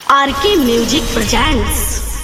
RK music presents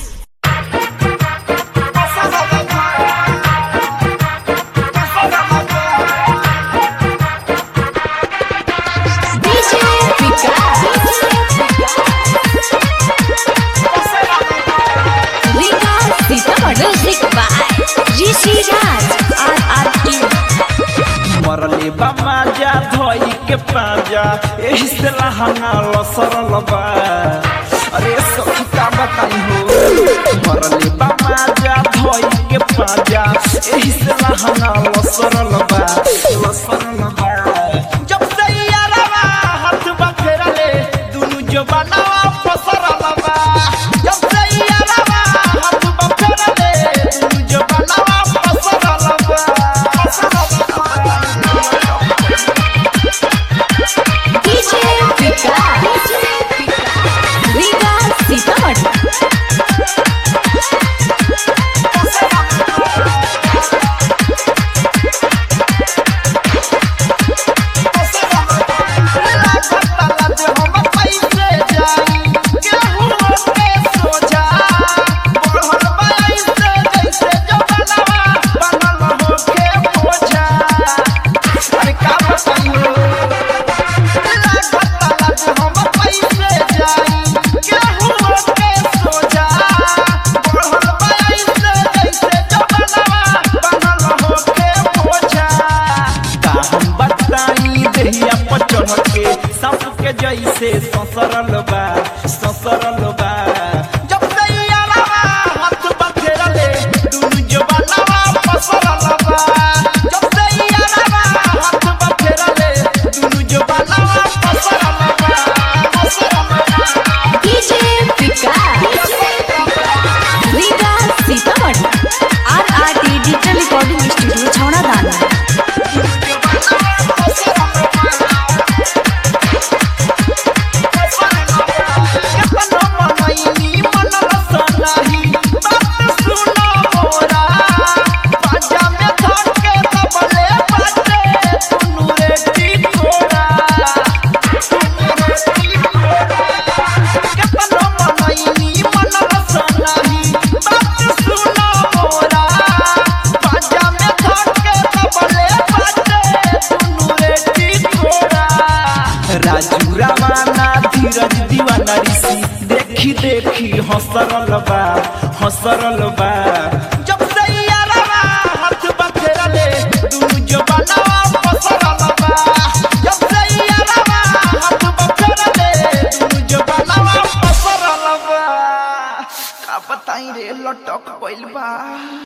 Music by Rishi Raj RRQ मरले बा माजा धोई के पाजा एही से लहंगा लसरल बा अरे सखी का बताई हो मरले बा माजा धोई के पाजा एही से लहंगा लसरल बा लसरल बा जब से यारवा हाथ बा फेरले दुनु जवानवा फसरल बा जब से यारवा हाथ बा फेरले दुनु जवानवा फसरल बा DJ Vikas Vikas Sitamat जैसे ससरल बा ससरल बा जब से यारवा हाथ बखेरले दुनु जवानवा फसरल बा जब से यारवा हाथ बखेरले दुनु जवानवा फसरल बा फसरल बा DJ Vikas Vikas Sitamat RRT Digital Recording Studio Chhauna Dana Raju रवाना धीरज दीवाना ऋषि देखी देखी हंसरल बा हंसरल बा जब से यारवा हाथ बखेरले दुनु जवानवा फसरल बा जब से यारवा हाथ बखेरले दुनु जवानवा फसरल बा का बताई रे लटक गइल बा